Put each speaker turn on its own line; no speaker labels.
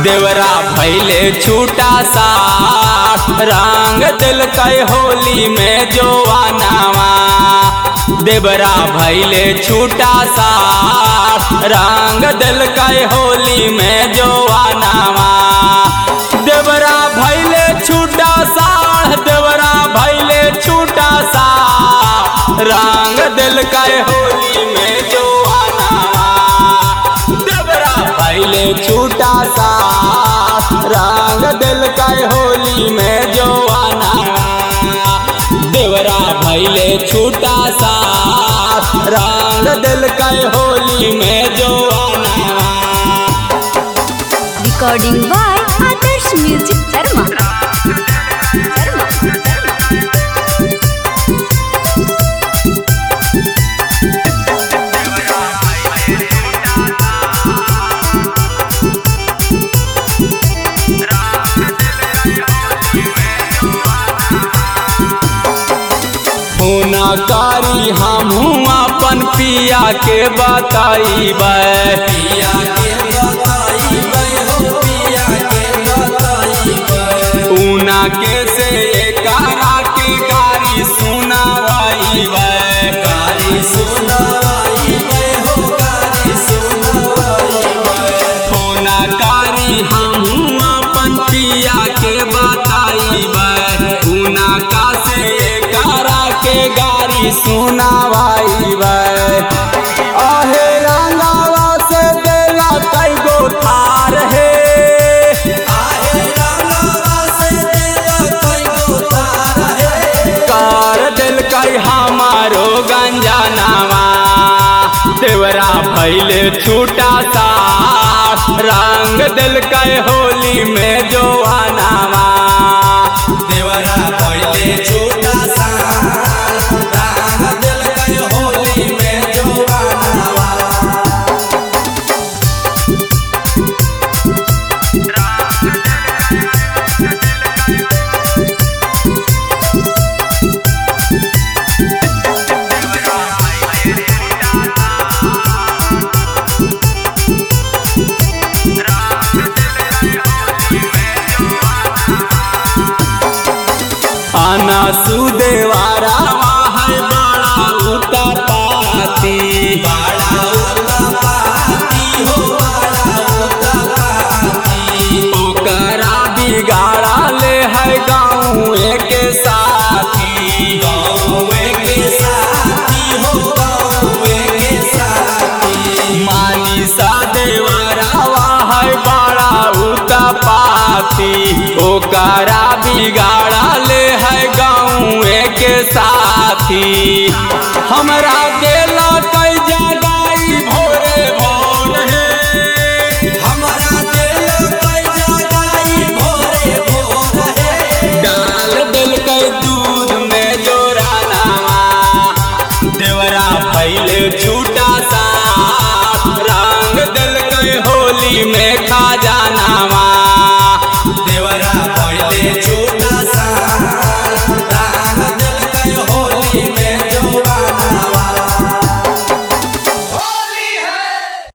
देवरा भैले छूटा सा रंग दिल कई होली में जोवानावा देवरा भैले छूटा सा रंग दिल कई होली में जोवानावा देवरा भैले छूटा सा देवरा भैले छूटा सा रंग दिल कई होली में जोवानावा देवरा भैले छूटा सा रंग दिल कई होली में जोवानावा देवरा भैले छूटा सा रंग दिल कई होली में जोवानावा
recording by Adarsh Music Dharma. Dharma.
होना कारी हमहू अपन पिया के बताई पिया के ऊना के से कारा के गारी सुनावाई गारी होना कारी हमहू अपन पिया के बताई ऊना का से कारा के गारी सुनावाई आहे रंगावा से देला कई गो थार है कर दिल कई हमारो गंजनावा देवरा भैले छूटा सा रंग दिल कई होली में जोवानावा देवरा भैले छूटा सा रंग दिल कई होली में जोवानावा आना सुदेवारा है बड़ा उता पाती बड़ा उता पाती हो बड़ा उता पाती ओकरा बिगाड़ा ले है गाँव के साथी गाँव के साथी हो गाँव के साथी मानी सा देवरावा है बड़ा उता पाती ओकरा बिगाड़ा ले है गाँव के साथी हमरा देला कई जगाई भोरे भोर है हमरा देला कई जगाई भोरे भोर है डाल दिल कई दूध में जोरा नामा देवरा भैले छूटा सा रंग दिल कई होली में खा जानावा